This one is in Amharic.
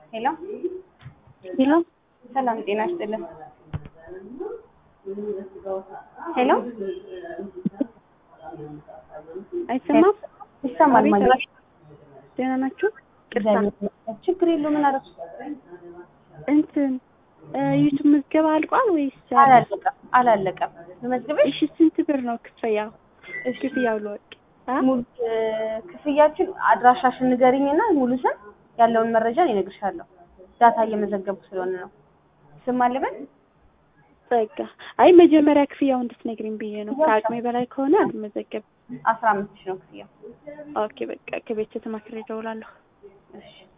ሄሎ ሄሎ ሰላም ጤና ይስጥልን። ሄሎ አይሰማም? ይሰማል አቤት፣ ማለት አቤት። ደህና ናችሁ? ቅርታ ችግር የለው ምን አደረኩ? እንትን ዩቱብ ምዝገባ አልቋል ወይስ አለ? አላለቀም አላለቀም። ልመዝግብሽ? እሺ ስንት ብር ነው ክፍያው? እሺ ክፍያው ለወቅ አ? ሙሉ እ፣ ክፍያችን አድራሻሽን ንገሪኝና ሙሉ ስም ያለውን መረጃ እኔ እነግርሻለሁ። ዳታ እየመዘገብኩ ስለሆነ ነው። ስም አለበት በቃ አይ መጀመሪያ ክፍያው እንድትነግሪኝ ብዬ ነው። ከአቅሜ በላይ ከሆነ አልመዘገብም። አስራ አምስት ሺህ ነው ክፍያው። ኦኬ በቃ ከቤት ተማክሬ እደውላለሁ። እሺ